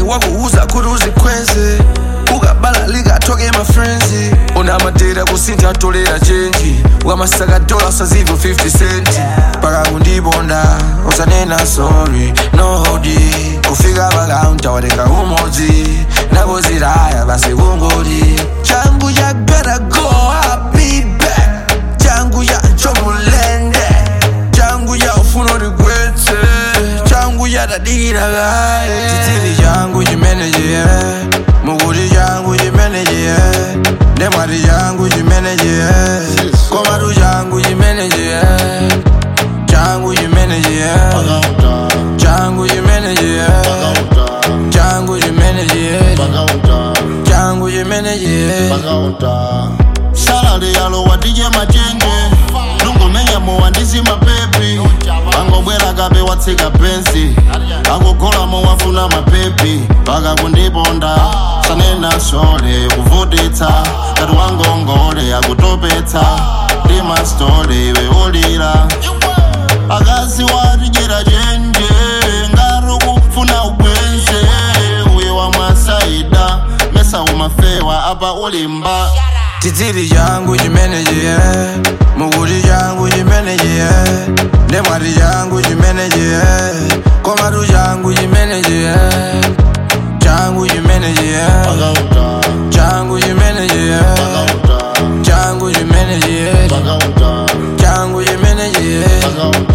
wakuuza kuti uzikweze ukabala likatoke mafrenzi una madera kusintha atolera chenji ukamasaka dola usazive 50 centi paka kundiponda usanena sorry no hodi kufika pakaunta watenga umodzi nakoziraya basi kungoti changu cha gotta go I'll be back changu cha chomulende changu cha ufuna utigwetse changu cha tadikira kaye chitsili changu chimenechiye mukuti changu chimenechiye ndemwati changu chimenechiye komatu changu chimenechiye changu chimenechiye changu chimenechiye changu chimenechiye changu chimenechiye salale yalo wadije machenje lungomenya muwandisi mapepi angobwera kabe watsika pensi akugolamo wafuna mapepi paka kundiponda sanena sole kuvutitsa kati wangongole akutopetsa ndi mastole iwe ulira akazi watijera chenje ngati kufuna ubwenze uye wamwasaida mesa umafewa apa ulimba chitsili changu chimenechiye mukuti changu chimenechiye ndemwati changu chimenechiye komatu changu chimenechiye changu chimenechiye changu chimenechiye changu chimenechiye changu chimenechiye Pagauta.